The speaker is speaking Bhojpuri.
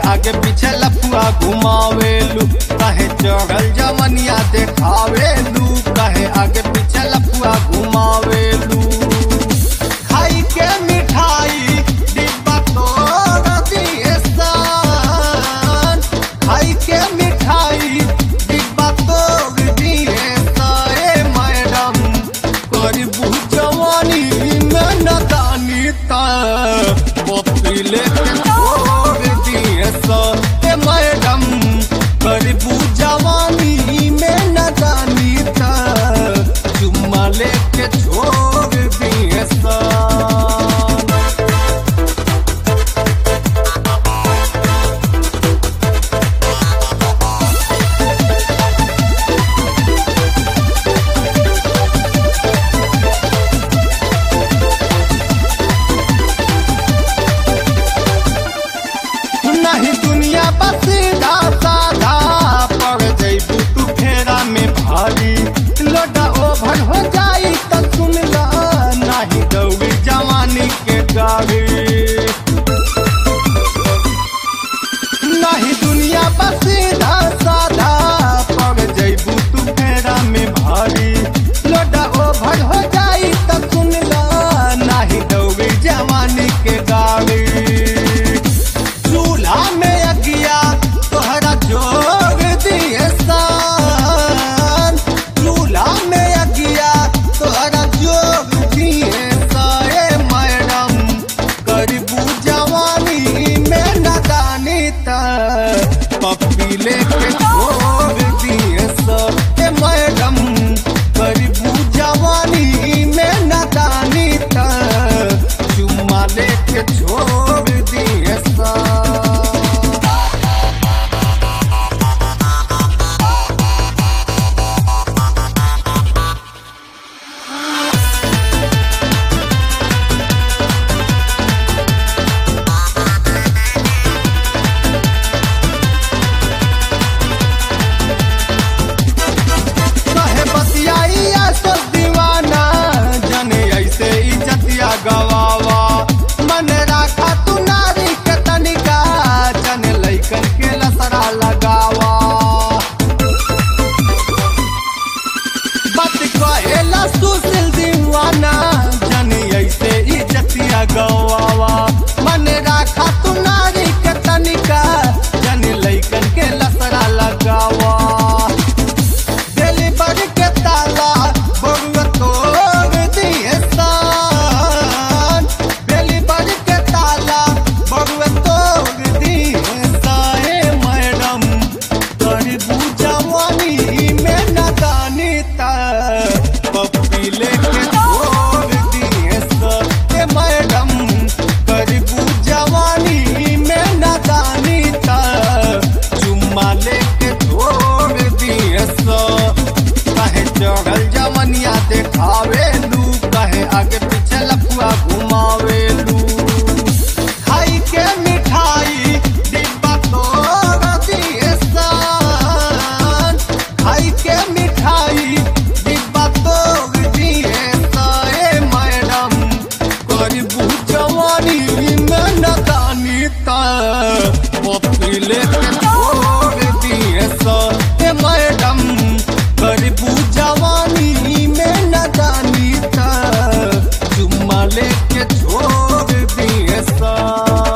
आगे पीछे लफुआ घुमावेलू कहे चढ़ल जवनिया देखावेलू कहे आगे पीछे लफुआ घुमावेलू खाई के मिठाई डिब्बा तोड़ दिए सान खाई के मिठाई डिब्बा तोड़ दिए साए मैडम करबू जवानी में नदानी ता पपी लेके छोड़ दिए साए मैडम करबू जवानी में नदानी ता चुम्मा लेके छोड़ दिए सा नहीं दुनिया बस साधा पड़ जैबू तू फेरा में भारी लोटा ओभर हो जाई तो सुन ला नहीं दौड़ी जवानी के गाड़ी नहीं दुनिया बस साधा पड़ जैबू तू फेरा में भारी लोटा ओभर हो जाई तो सुन ला नहीं दौड़ी जवानी के गाड़ी चूल्हा में अगिया तोहरा जोग दिए सान चूल्हा में अगिया तोहरा जोग दिए साए मैडम करबू जवानी में नदानी ता पप्पी लेके छोड़ दिए साए मैडम करबू जवानी में नदानी ता चुम्मा लेके छोड़ दिए सा कहे बतियाइया सो दीवाना जने ऐसे इज्जतिया गवावा मन राखा तू नारी के तनिका जने लैकन के लसरा लगावा बात कहेला सुशील दीवाना जने ऐसे इज्जतिया गवावा मन राखा तू नारी के तनिका जने लैकन के लसरा लगावा डिलीवरी के ताला बउआ तोड़ दिए सान डिलीवरी के ताला बउआ तोड़ दिए साए मैडम करबू जवानी में नदानी ता पप्पी लेके छोड़ दिए साए मैडम करबू जवानी में नदानी ता चुम्मा लेके छोड़ दिए सा कहे चढ़ल जवनिया देखावेलू कहे आगे पीछे लफुआ घुमावेलू खाई के मिठाई डिब्बा तोड़ दिए सान खाई के मिठाई डिब्बा तोड़ दिए साए मैडम करबू जवानी में नदानी ता पपी लेके छोड़ दिए साए मैडम करबू जवानी में नदानी ता चुम्मा लेके छोड़ दिए सा